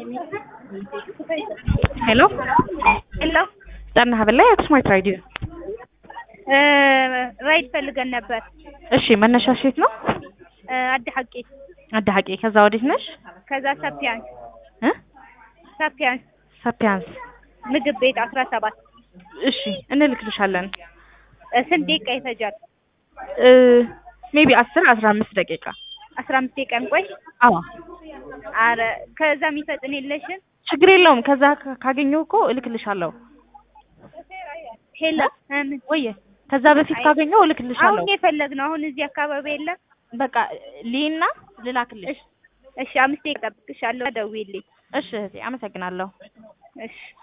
ሄሎ ሄሎ ጠና ሀበላይ ስማርት ራዲዮ ራይድ ፈልገን ነበር። እሺ መነሻሽ የት ነው? አዲ ሐቂ አዲ ሐቂ ከዛ ወዴት ነሽ? ከዛ ሳፒያንስ እ ሳፒያንስ ሳፒያንስ ምግብ ቤት አስራ ሰባት እሺ እንልክልሻለን። ስንት ደቂቃ ይፈጃል? እ ሜቢ አስር አስራ አምስት ደቂቃ አስራ አምስት ደቂቃ እንቆይ። አዎ አረ ከዛ የሚፈጥን የለሽም? ችግር የለውም። ከዛ ካ- ካገኘሁ እኮ እልክልሻለሁ። ሄሎ ምን ወየ ከዛ በፊት ካገኘሁ እልክልሻለሁ። አሁን የፈለግነው አሁን እዚህ አካባቢ የለም። በቃ ሊና ልላክልሽ። እሺ አምስት ደቂቃ እጠብቅሻለሁ። ደውዪልኝ። እሺ እህቴ አመሰግናለሁ። እሺ